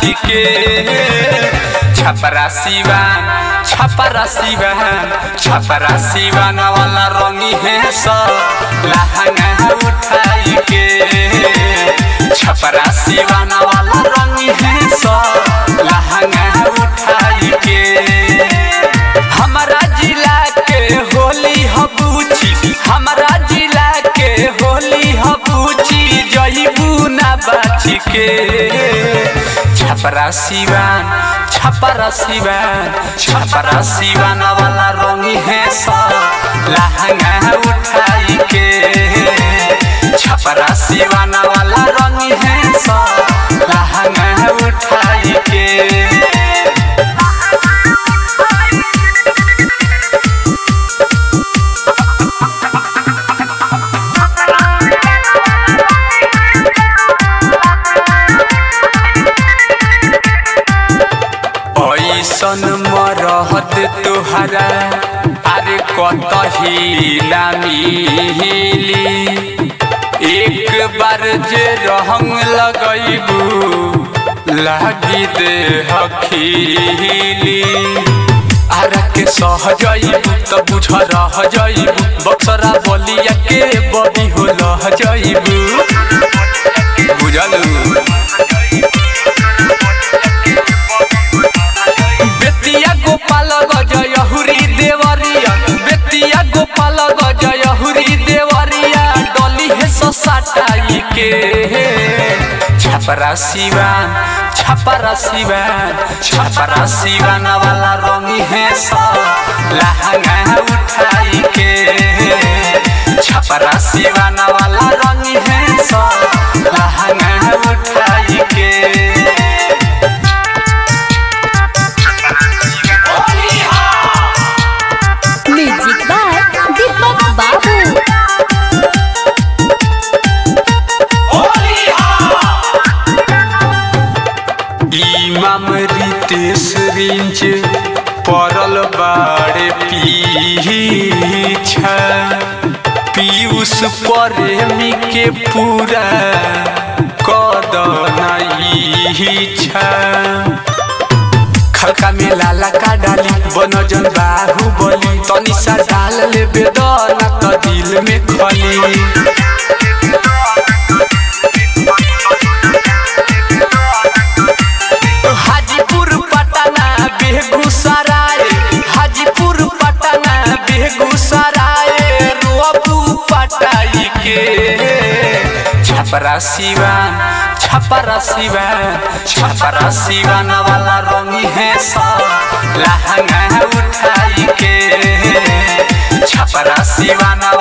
बाची के छपरा सिवान छपरा सिवान छपरा सिवान वाला रंगी है सब लहंगा उठाई के छपरा सिवान वाला रंगी है सब लहंगा उठाई के हमारा जिला के होली हबूची हमारा जिला के होली हबूची जईबू ना बाची के छपरा सिवान छपरा सिवान छपरा सिवान वाला रंगी है सब लहंगा उठाई के छपरा सिवान वाला रंगी है सब लहंगा उठाई के ऐसन मरहत तुहरा अरे कतही ना मिली एक बार जे रंग लगैबू लागी दे हखीली आरा के सह जइबू त बुझ रह जइबू बक्सरा बलिया के बबी हो लह जइबू बुझलू बेतिया गोपाल गजय हुरी देवरिया बेतिया गोपाल गजय हुरी देवरिया डली है ससाटाई के छपरा सिवान छपरा सिवान छपरा सिवान वाला रंगी है सब लहंगा उठाई के छपरा सिवान वाला रंगी है सब लहंगा उठाई के म्यूजिक बाय दीपक बाबू इमाम रितेश रिंच पड़ल बाड़े पीछा पीयूष प्रेमी के पूरा कदना इच्छा खलका में लाला का डाली बनजन बाहुबली तनी सा डाल ले बेदना त दिल में खली हाजीपुर पटना बेगूसराय हाजीपुर पटना बेगूसराय रोबू पटाई के छपरा सिवान छपरा सिवान छपरा सिवान वाला रंगी है सब लहंगा उठाई के छपरा सिवान